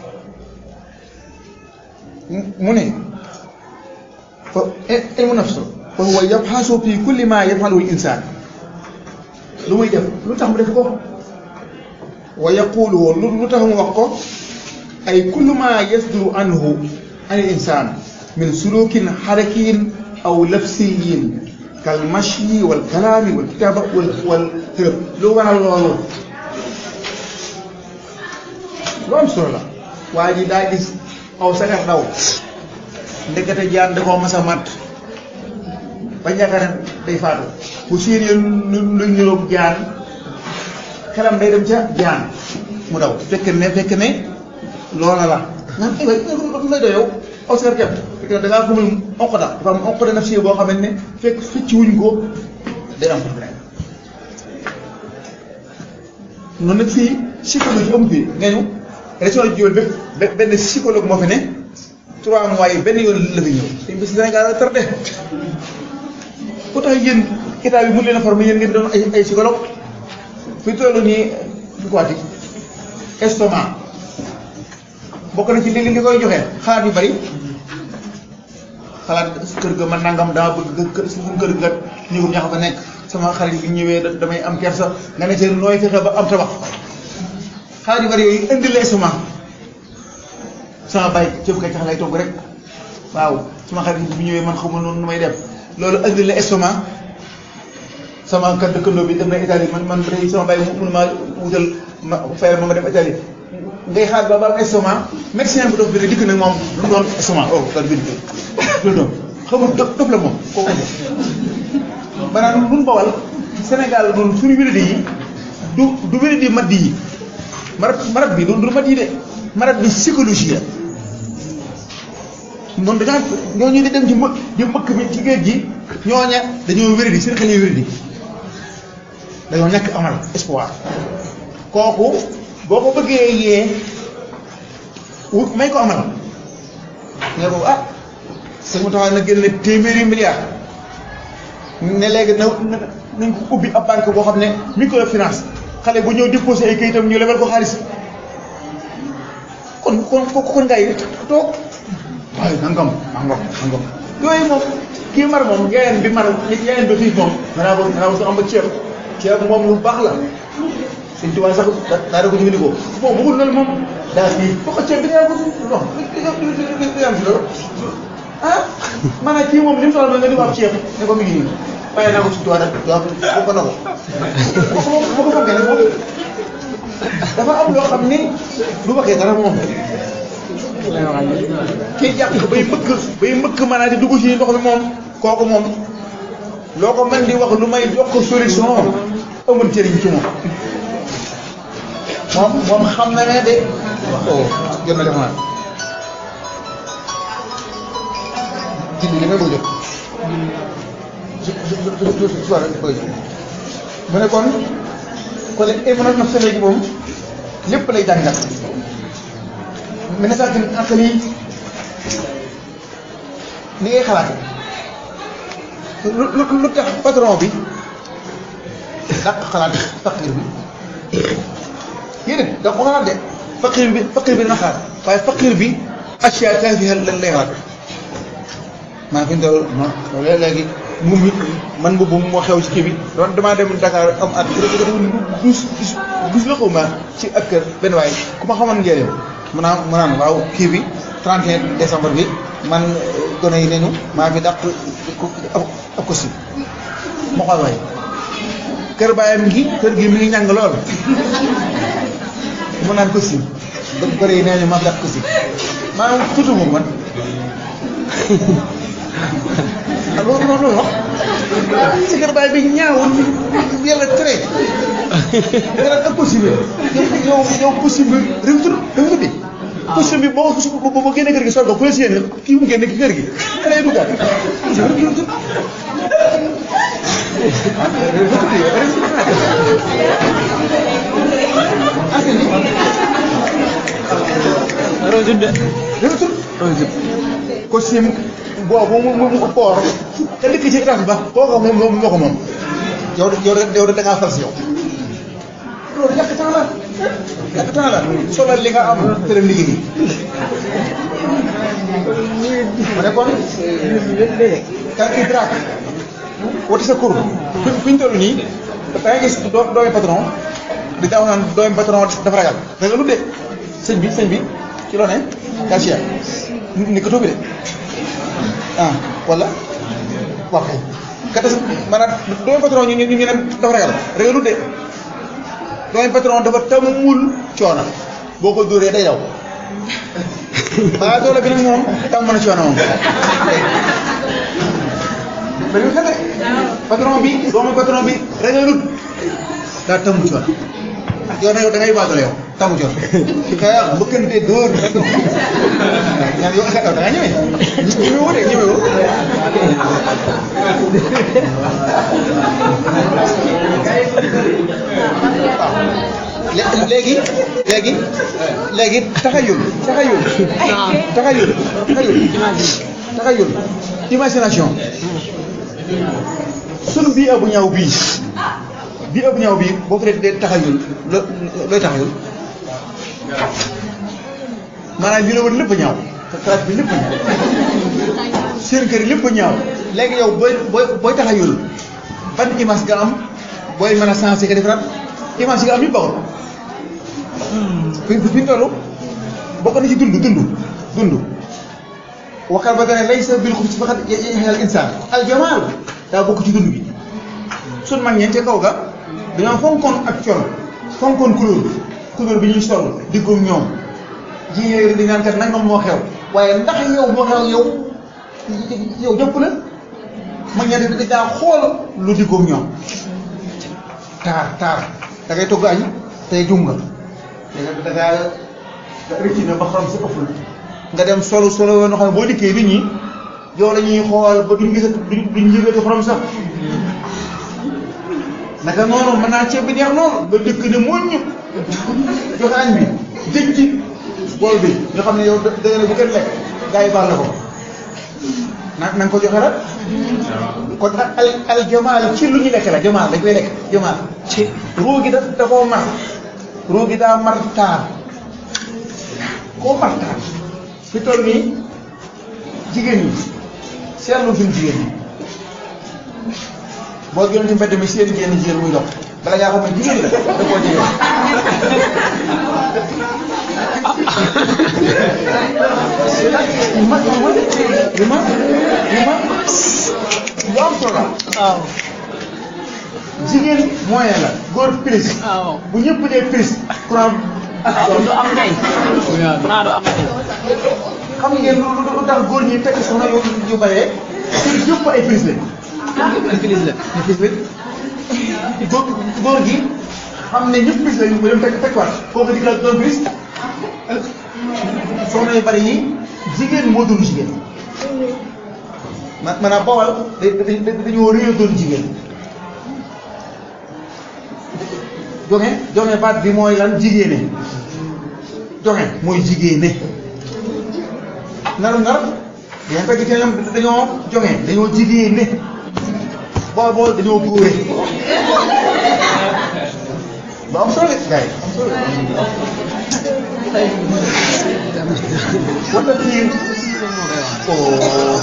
mu ne fa ilmu nafs fa huwa yabxasu fi kulli ma yafaluhu l insaan lu muy def lu tax mu def ko wa yaquluhu lu tax mu wax ko ay kullu ma yasduru anhu an il insaan min sulukin xarakiyin aw lafsiyin kal mashi wal kalaami wal kitaaba wal wal xërëb lu waral loolu lu am solo la waa ji daa gis aw sagar daw ndekete jaan da koo mas a mat ba yaakaar ne day faatu bu séenee lu lu ñëroog jaan xelam day dem ca jaan mu daw fekk ne fekk ne loola la nga ay waay lay doy yow aw sagar kepp fekk ne da ngaa gumul onq da dafa am onq de naf si boo xamante ne fekk fecc wuñ ko day am problème noonu nag fii psychologie amu fi nga ñu région de Diourbel bépp benn psychologue moo fi ne trois mois yi benn yoon la fi ñëw dañ bis Sénégal a tardé ku tax yéen état bi mu leen a formé yéen ngeen doon ay ay psychologue fi toll nii du ko waati estomac bokk na ci li li koy joxe xalaat yu bari xalaat kër ga man nangam daa bëgg kër suñu kër ga ñëwum ñax fa nekk sama xarit bi ñëwee damay am kersa nga ne ci nooy fexe ba am tabax xalaat yu bari yooyu indi la estomac sama bay cëb kay tax lay togg rek waaw sama xarit bi ñëwee man xamul noonu nu may def loolu indi la estomac sama kat dëkkandoo bi dem na Italie man man day sama bay mënu maa wutal ma fayal ma ma dem Italie ngay xaar ba ba am estomac médecin bu dof bi ne dikk nag moom lu mu doon estomac oh daal bind loolu doon xamul dof dof la moom kooku maanaam nun bawal Sénégal noonu suñu wéradi yi du du wéradi madd yi marat marat bi du du madd yi de marat bi psychologie la noonu dañaa ñooñu di dem ci më di mëkk bi ci géej gi ñooña dañoo wéradi seen xel yi wéradi dañoo ñàkk amal espoir kooku boo ko bëggee yee wu may ko amal nga ko ah sëñ mu taxaw na génne téeméeri milliard ne léegi na nañ ko ubbi ab banque boo xam ne microfinance xale bu ñëw déposé ay kayitam ñu lebal ko xaalis kon kon kon ngay toog waaye nangam nangam nangam yooyu moom kii mar moom yaayam bi mar yaayam bi xiif moom danaa ko danaa ko su am ba ceeb ceeb moom lu baax la suñ tubaab sax daa da ko jëfandikoo bon bëggul loolu moom daa kii ba ko ceeb bi nga ko non li am si loolu ah maanaam kii moom li mu soxla nga di ko ab ceeb ne ko mi ngi nii waaye naa ko si tubaab rek waaw ko na ko boo ko boo ko fonkee nag moom dafa am loo xam ni du waxee dara moom kii jàpp ko bay mbëkk bay mbëkk maanaam di dugg ci ndox mi moom kooku moom loo ko mën di wax lu may jox ko solution amul njëriñ ci moom moom moom xam na ne de oh jot na def naa ci li nga bëgg jot su su su su soirée bëgg jot mu ne kon kon émana naf sa léegi moom lépp lay jàngal mi ne sax ak lii ni ngay xalaate lu lu lu tax patron bi dàq xalaat faqir bi yéen da ko xalaat de faqir bi faqir bi dana xalaat waaye faqir bi acca taafiha lan lay xalaat maa fi ñu toll non loolu léegi mu mi man mbubb moo xew ci kii bi doon damaa dem Dakar am at dus dus la xaw ma ci ak kër benn waay ku ma xamoon njëriñ mu naan mu naan waaw kii bi 31 décembre bi man gone yi nañu maa fi dàq ab ko si ma xool waay kër baayam gi kër gi mi ngi ñàng lool mu naan ko si gone yi nee ñu maa fi dàq ko si maanaam tuuti moom man ah loolu loolu wax si kër baay bi ñaawul yàlla tere nga naan ak possible yow yow possible réussir réussir bi possible bi boo ko boo génnee kër gi sol ko fu la si yéene kii mu génne kër gi da lay duggaat Rosut de. réussir Rosut. costume boobu mu mu mu koor te dëkk ci étage ba kooku moom moom moo ko moom yow de yow de yow de da ngaa fal si yow loolu yàq temps la yàq temps la solal li nga am te dem liggéey ma ne kon kan idraak wati sa kur fi fi ñu toll nii da ngay gis doo doomi patron di daaw naan doomi patron dafa ragal ragal lu de sëñ bi sëñ bi ci loo ne cashier ni ko bi de ah wala waaw kay kata maanaam doomi patron ñu ñu ñu ne dafa ragal ragalut de doomi patron dafa tamul coono boo ko dóoree day daw waaye doole bi nag moom tam mën a coono moom dañu xete patron bi doomu patron bi ragalut daa tamu coono yow nag yow da ngay baatale yow tamu coono xeex mbëkkante dóor ñaan yow da nga ñëwee ñëwee woo de ñëwee woo waaw léegi léegi léegi taxayul taxayul taxayul taxayul taxayul imagination sunu bii abu ñaaw bii bii abu ñaaw bii boo ko dee taxayul lo looy taxayul maanaam li la wër lépp a ñaaw classe bi lépp a ñaaw seen kër yi lépp a ñaaw léegi yow booy booy booy taxayul ban image nga am booy mën a sensé ka defaraat image yi nga am yëpp baaxul fi fi ñu toll bokk na ci dund dund dund waxal ba dana laysa bil xubsi faqat yaxyal insaan al jamaal daa bokk ci dund bi sun mag ñeente kaw ga dañoo fonkoon ak col fonkoon couleur couleur bi ñuy sol diggoom ñoom jigéen di naan kat nangam moo xew waaye ndax yow moo xew yow yow jëpp la mag ñeente dañ daa xool lu diggoom ñoom taar taar da ngay togg añ tey jum nga da ngaa rëcc na ba xorom si ëpp la nga dem solo solo yoo xam ne boo dikkee nit ñi yow la ñuy xool ba duñ gisati duñ duñ yëgati xorom sax naka noonu mën naa ceeb bi neex lool nga dëkk ne moo ñu joxe añ bi dëj ci bool bi nga xam ne yow da nga ne bu kenn lekk gars yi baal la ko na na nga ko joxe rek kon al al jamaal ci lu ñu lekk la jamaal dañ koy lekk jamaal ci ruu gi da da koo mar ruu gi daa mar taar koo mar taar fi toll nii jigéen ñi seetlu fi jigéen ñi boo gënoon ci mbedd mi seen jigéen jigéen muy dox bala ngaa xam ne jigéen la da koo jigéen yu ma yu ma yu ma yu ma lu am solo waaw jigéen moyen la góor prise waaw bu ñëpp dee prise courant du am ndey naa du am ndey xam ngeen lu lu tax góor ñi tekk soxna yu yu bëree te yëpp ay prise lañ Église la ay prise lañ góor góor gi xam ne ñëpp prise lañ mu dem tekk tekk waat kooku di la doon prise soxna yu bëri yi jigéen moo doon jigéen ma maanaam bawal da da dañoo réew doon jigéen jonge jonge baat bi mooy lan jigéene jonge mooy jigéene naru nar yéen fekk ci ñoom dañoo jonge dañoo jigéene bool bool dañoo góore ba am solo gars yi am solo wala kii oh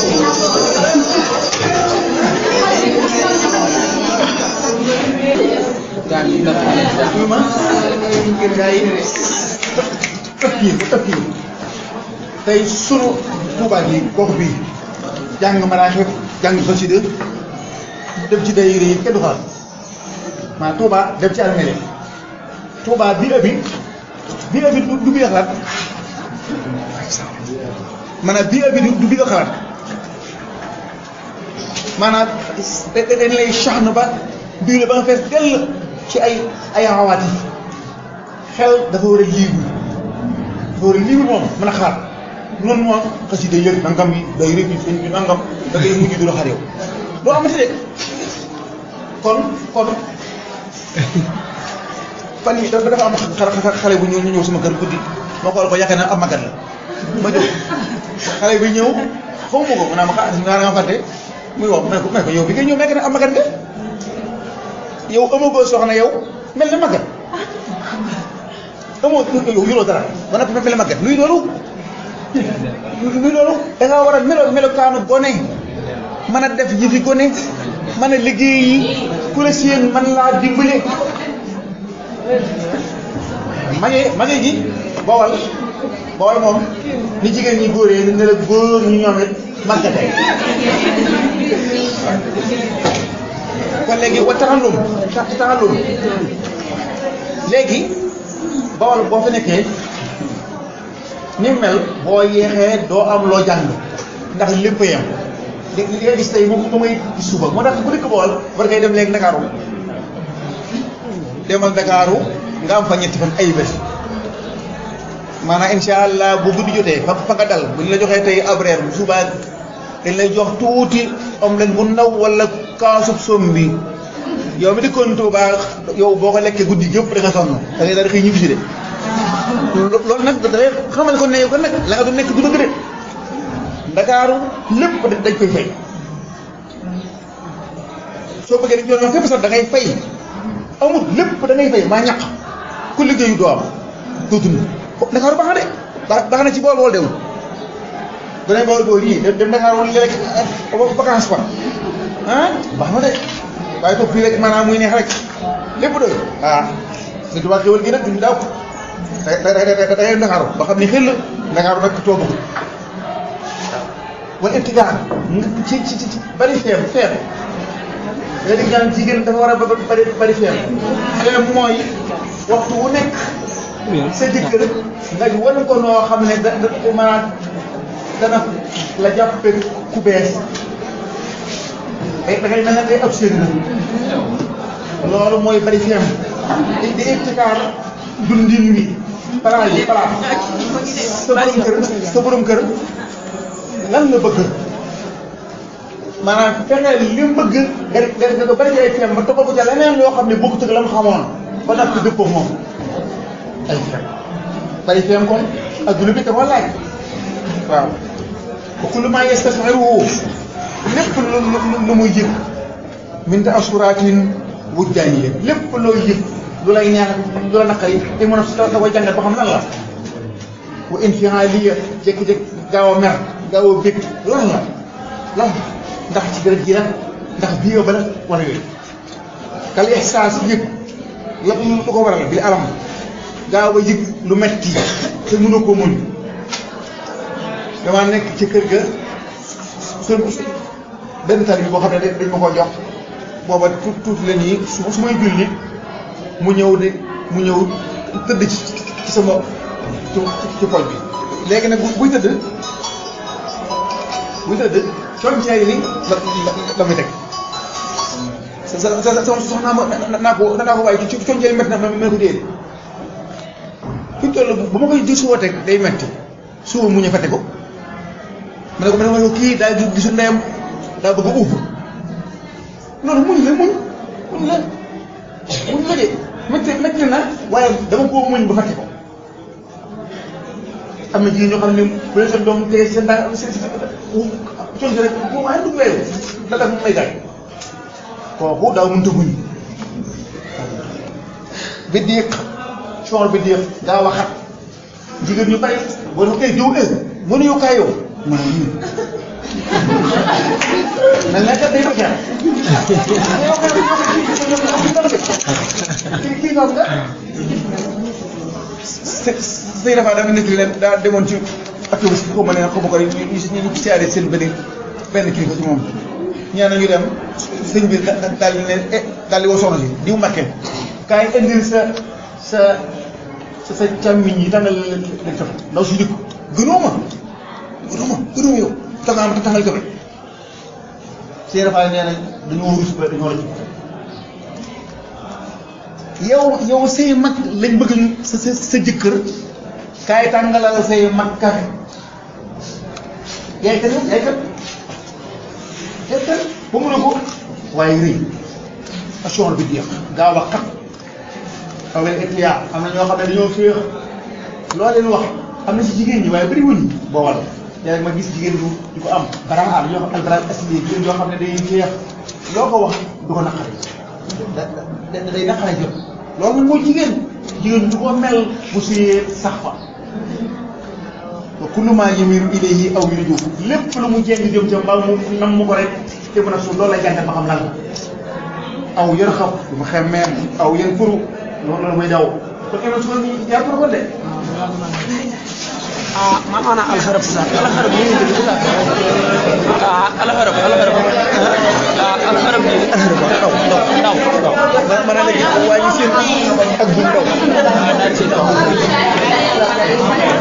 daan yi dara oui ma ngir gars yi ëpp yi ëpp yi tey sunu Tuubaa gi gox bi jàng maraaxib jàng xasida dem ci day yi kenn du xalaat maanaam Tuubaa dem ci armée Tuubaa bi abi bi abi du du bi nga xalaat maanaam bi abi du bi nga xalaat maanaam da dañ lay saxna ba duy la ba nga fees dell ci ay ay xawaati xel dafa war a liibu dafa war a liibu moom mën a xalaat noonu moom xasida yëg nangam yi day rëcc sëñ bi nangam da ngay mujj du la xar yow doo amati de kon kon fan yi dafa dafa am xale xale bu ñëw ñu ñëw sama kër guddi ma xool ko yaakaar naa am magat la ma jóg xale bi ñëw xaw ma ko ma naa ma xaa nga nga fàtte muy wax ma ne ko ma ne ko yow bi ngay ñëw nekk na am magat nga yow amagoo soxna yow mel na magat amoo yow yoroo dara ba noppi mel na magat luy loolu luy loolu da ngaa war a melo melokaanu gone mën a def yëfi gone mën a liggéey yi ku la seen man laa dimbale mage mage gi bawal bawal moom ni jigéen ñi góoree ne la góor ñu ñoom it màggatee kon léegi wa taxallum tax taxallum léegi bawal boo fa nekkee ni mel boo yeexee doo am loo jàng ndax lépp yem li li nga gis tey moom moom ngay gis suba moo tax bu dëkk bawal war ngay dem léegi Ndakaaru demal Ndakaaru nga am fa ñetti fan ay bés maanaam incha allah bu guddi jotee fa fa nga dal bu ñu la joxee tey ab reer bu subaa dañ lay jox tuuti omelette bu ndaw wala kaasub som bi yow mi dëkkoon Tuuba yow boo ko lekkee guddi yëpp da nga sonn da ngay daal di xëy ñibbi si de loolu nag da ngay xamal ko ne yow kon nag la nga doon nekk du dëgg de Ndakaaru lépp dañ koy fay soo bëggee dañ doon fépp sax da ngay fay amul lépp da ngay fay maa ñàq ku liggéeyu doo am doo dund Ndakaaru baax na de baax baax na ci bool bool dewul danañ bool bool yii dem Ndakaaru wala rek vacance fa ah baax na de waaye toog fii rek maanaam muy neex rek lépp doy ah su tubaab xéwal gi nag duñ daaw da da da da ngay Ndakaaru ba xam ne xel Ndakaaru nag toog ko wala ibtidaar ci ci ci bari feem feem léegi dañu naan jigéen dafa war a bari bari feem feem mooy waxtu wu nekk sa jëkkër nga wan ko noo xam ne da da maanaam dana la jàppe ku bees da ngay mel ne day observé loolu mooy bari feem di di ibtikaar dundin wi palaa yi palaa sa borom kër sa borom kër lan la bëgg maanaam fexeel li mu bëgg nga nga nga bari ay feem ba toppal ko ca leneen loo xam ne bokkut ak la mu xamoon ba nag dëppoo moom ay feem bari feem kon adduna bi dafa laaj waaw wa kullu maa yastasxiruhu lépp lu lu muy yëg min ta asuraatin wujdaaniya lépp looy yëg lu lay neex lu la naqari te mën a da koy jàngat ba xam lan la wa infialiya jékki-jékki gaaw a mer gaaw a bég lan la lan ndax ci deret ji la ndax bii ba la wala yooyu kal ihsaas yëg la lu ko waral bi alam gaaw a yëg lu metti te mënu ko muñ dama nekk ci kër ga su benn tali bi boo xam ne dañ ma ko jox booba tuut tuuti la nii su su may julli mu ñëw de mu ñëw tëdd ci ci sama ci ci pol bi léegi nag buy tëdd buy tëdd coñceer yi la la la muy teg sa sa sa soxnaa ma naa ko naa ko waaye ci coñceer yi métti na ma ko déedéet fi mu toll bu ma koy di suba teg day metti suba mu ñu fàtte ko ma ne ko ma ne ko kii daal di gisul ndeyam daa bëgg a uub loolu muñ la muñ muñ la muñ la de métti métti na waaye dama koo muñ ba fàtte ko am na jigéen ñoo xam ne bu leen seen doom tege seen daa seen si coñce rek bu waaye dugg weeru da daf may gaañ kooku daa mënta muñ bi diiq soor bi diiq gaa waxat jigéen ñu bari boo dafa koy jiw ëg mënu yow kaay yow mën a nii na nga kat day ba xeer kii kii ñoom nga sëy dafa daa nekk leen daa demoon ci activiste bi xaw ma ne xaw ma ko ñu ñu ci siyaare seen benn benn kilifa ci moom ñaan nañu dem sëñ bi daal di ne eh daal di woo soxna si diw Mbàkke kaay indil sa sa sa sa càmmiñ yi tàngal leen leen cofe ndaw si dikk gënoo ma gënoo ma gënoo ma yow tàngal ma tàngal cofe sëy dafa nee nañ dañoo rus ba dañoo la ci yow yow say mag lañ bëgg sa sa sa jëkkër kaay tàngalal say mag kafe yaay kat yaay kat yaay kat ba mu ne ko waaye rëy action bi jeex gaaw a xat aw leen étudiant am na ñoo xam ne dañoo féex loo leen wax am na si jigéen ñi waaye bëri wuñ boo wal léegi ma gis jigéen bu di ko am baraan ñoo xam albaraan asli jigéen yoo xam ne dañuy féex loo ko wax du ko naqari da da day naqare jot loolu nag mooy jigéen jigéen du ko mel bu suyee sax fa wa kullu maa yamiru ilayhi aw yurju lépp lu mu jéng jëm ca mbaa mu nam mu ko rek te mën a suuf loolu lay jàngat ba xam lan la aw yër xam du ma xemmeem aw yër furu loolu la muy daw kon kenn su ko yaa ko ko de ah man ana alharab sa alharab ni ngi dugg ah alharab alharab ah ak ak xërëm bi ahër ba ndaw ndaw ndaw ndaw ma ma ne léegi waa ji seen ak bu ndaw daal ci ndaw